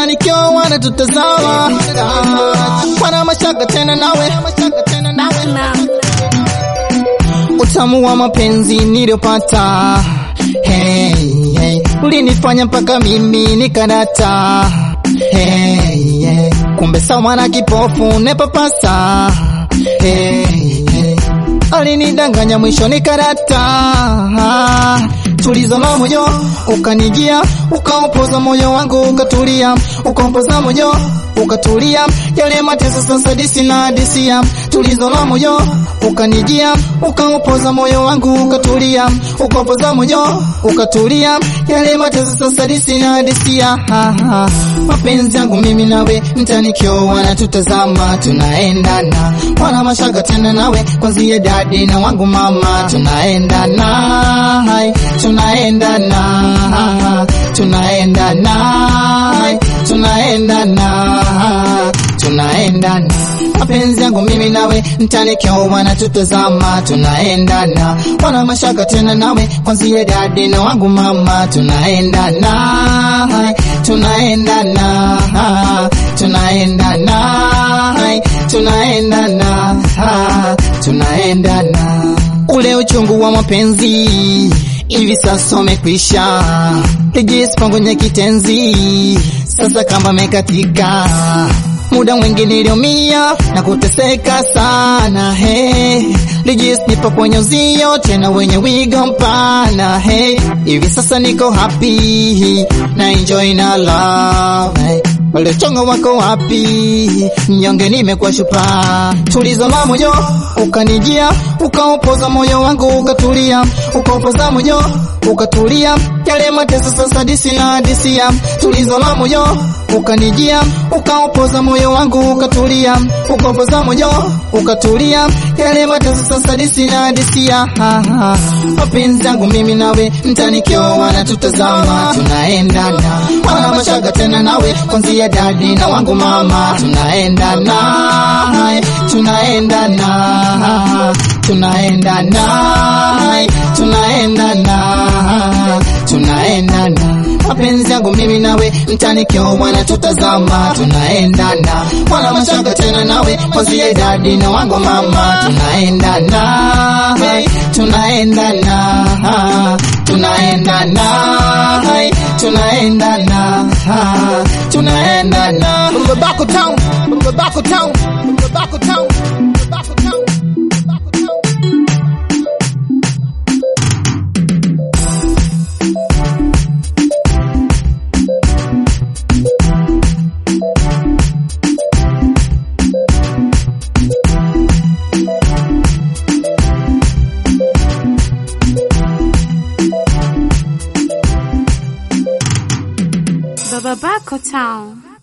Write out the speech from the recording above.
mtanikio wanatutazama wana mashaka tena nawe utamu wa mapenzi niliyopata hey, hey. ulinifanya mpaka mimi nikanata hey, hey. kumbe sawa na kipofu nepapasa hey, hey. alinidanganya mwisho nikarata tulizo la moyo ukanijia ukaopoza moyo wangu ukatulia ukaopoza moyo ukatulia yale mateso sasa disi na disia tulizo la moyo ukanijia ukaopoza moyo wangu ukatulia ukaopoza moyo ukatulia yale mateso sasa disi na disia mapenzi yangu mimi nawe mtanikio wanatutazama tunaendana wana mashaka tena nawe kwanzia dadi na wangu mama tunaendana hai tunaendana tunaendana tunaendana tunaendana mapenzi yangu mimi nawe mtanikio wanatutazama tunaendana wana mashaka tena nawe kwanzia dadi na wangu mama tunaendana tunaendana tunaendana tunaendana tunaendana ule uchungu wa mapenzi hivi sasa umekwisha, lijisipongonya kitenzi sasa kama mekatika muda mwingi niliumia na kuteseka sana he lijis nipo kwenye uzio tena wenye wigo mpana he hivi sasa niko happy na enjoy na love hey. Wale chongo wako wapi? Mnyonge nimekuwa shupa. Tulizo la moyo ukanijia, ukaopoza moyo wangu ukatulia, ukaopoza moyo ukatulia, yale mateso sasa disi na disia. Tulizo la moyo ukanijia, ukaopoza moyo wangu ukatulia, ukaopoza moyo ukatulia, yale mateso sasa disi na disia. Mapenzi yangu mimi nawe mtanikio wanatutazama, tunaendana, wana mashaka tena nawe kwanzia ya dadi na wangu mama tunaendana tunaendana tunaendana tunaendana tunaendana mapenzi yangu mimi nawe mtanikio wanatutazama tunaendana wana mashaka tena nawe kwanzia dadi na wangu mama tunaendana tunaendana tunaendana tunaendana tunaendana Mbabako town Mbabako town Mbabako town Mbabako town Bababako Town.